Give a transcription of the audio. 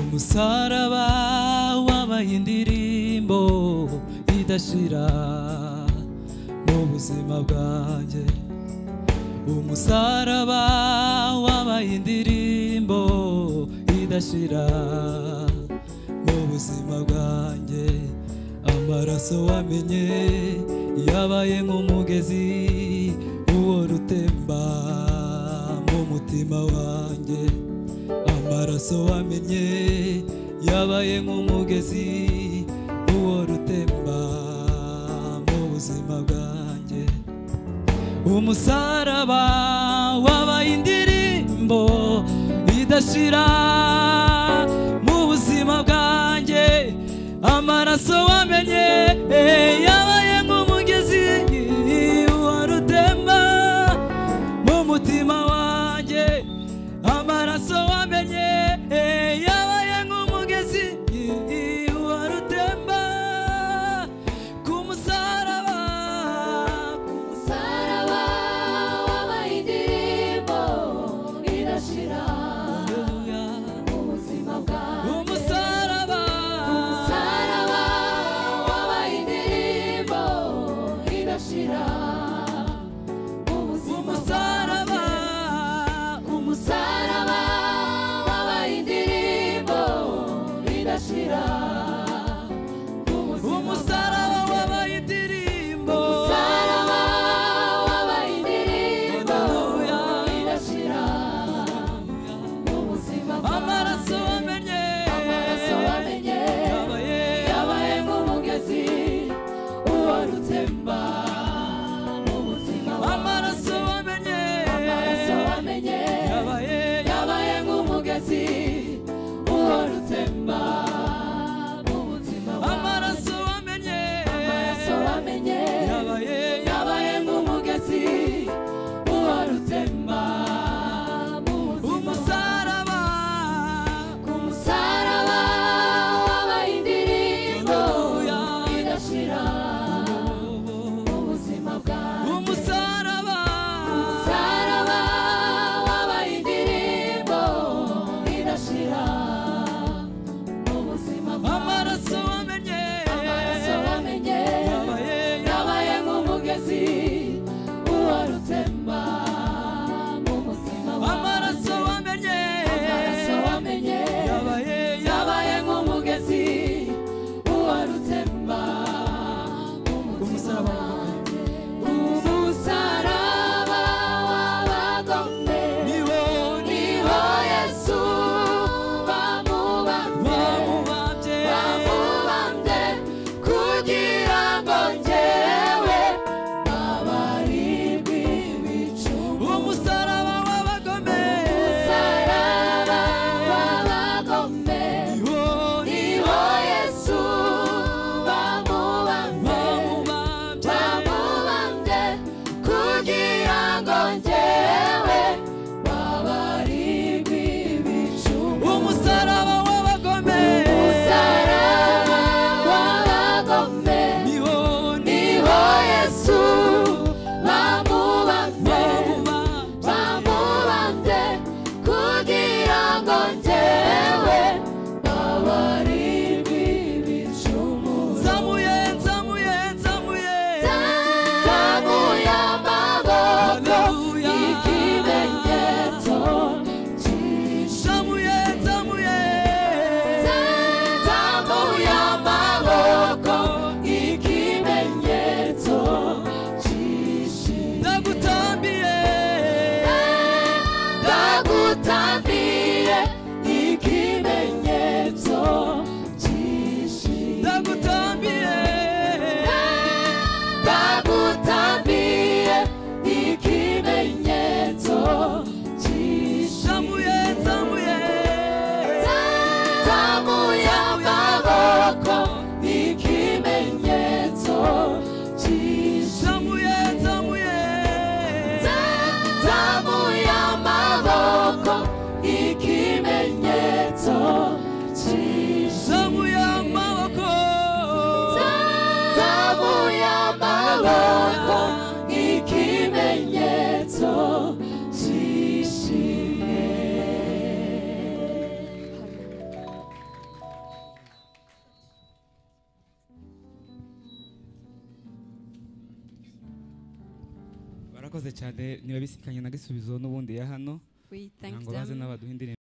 umusaraba wabaye indirimbo idashira mu buzima bwanjye umusaraba wabaye indirimbo idashira mu buzima bwanjye amaraso wamenye yabaye nk'umugezi uhora utemba mu mutima wanjye amaraso wamenye yabaye nk'umugezi uhora utemba mu buzima bwanjye umusaraba wabaye indirimbo idashira mu buzima bwanjye amaraso wamenye yabaye nk'umugezi uhora utemba mu mutima wanjye amaraso wamenye yabaye nk'umugezi uhora utemba ku musaraba ku Saraba wabaye indirimbo idashira musaraba ubuzima bwawe. umusaraba Saraba wabaye murakoze cyane niba bisikanye na gisubizo n'ubundi ya hano We thank ntabwo bazi them n'abaduha indirimbo